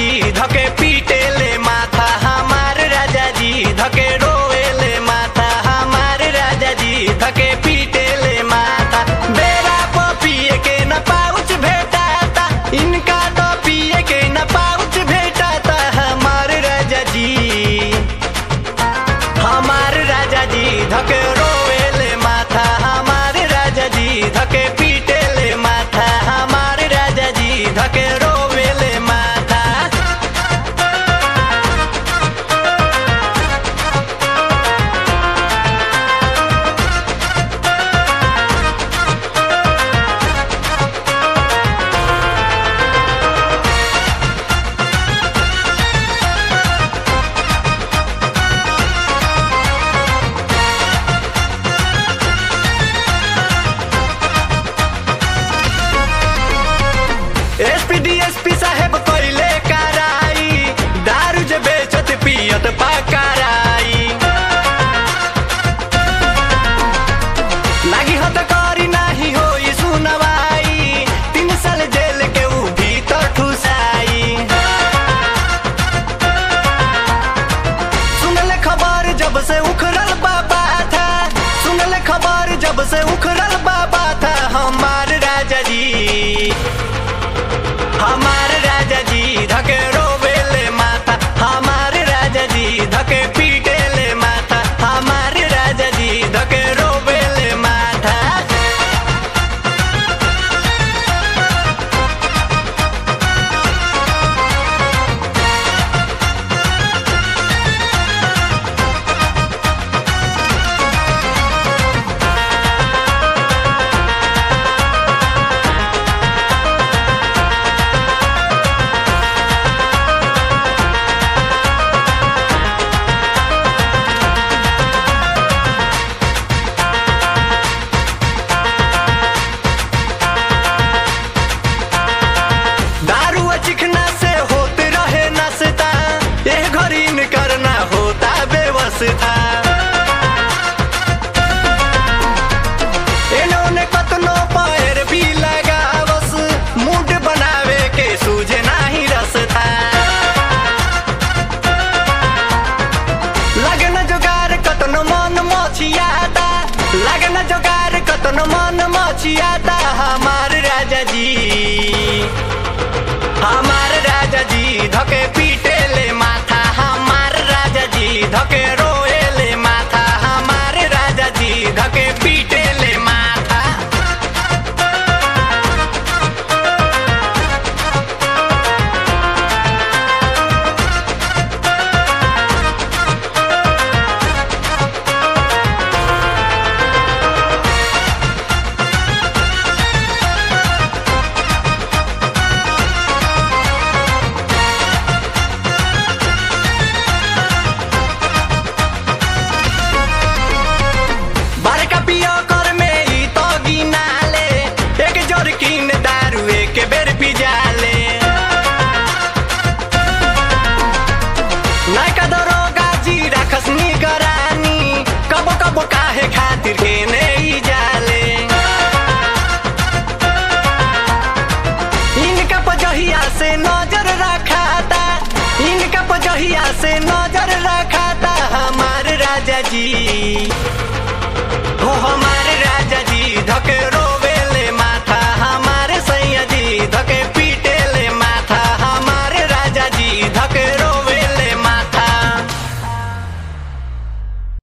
जी धके पीटे ले माथा हमार राजा जी धके रोए ले माथा हमार राजा जी धके पीटे ले माथा बेरा प पिए के न पाउच भेटाता इनका तो पिए के न पाउच भेटाता हमार राजा जी हमार राजा जी धके रोए ले माथा हमार राजा जी धके पीटे ले माथा हमार राजा जी धके रोए ले माथा एसपी डीएसपी साहेब कइले कराई दारू जे बेचत पियत पकड़ाई लागी हत करी नाही होई सुनवाई तीन साल जेल के ऊ भीतर ठुसाई सुनले खबर जब से उखड़ल बाबा था सुनले खबर जब से उखड़ल बाबा था हमार राजा जी हमार राजा जी धके रोवे ले माथा हमार राजा जी धके पीटे ले माथा हमार राजा जी धके रोवे ले माथा दारू चिखना से होते रहे नसता ये घड़ी न करना होता बेवसता इन्होंने कतनो पैर भी लगावस मूड बनावे के सूझे नाही रसता लगन जोगार कतनो मन मछियाता लगन जोगार कतनो मन मछियाता हमार राजा जी हमार राजा जी धके पीटे ले माथा हमार राजा जी धके रोए ले माथा हमार राजा जी धके पीटे ले माथा बड़का पियो कर में ई तो गिनाले एक जरकिन दारू एक बेर पिजाले नायका दरोगा जी राखस निगरानी कबो कबो काहे खातिर के नहीं जाले इनका पजहिया से नजर रखाता इनका पजहिया से नजर रखाता हमार राजा जी हो हमार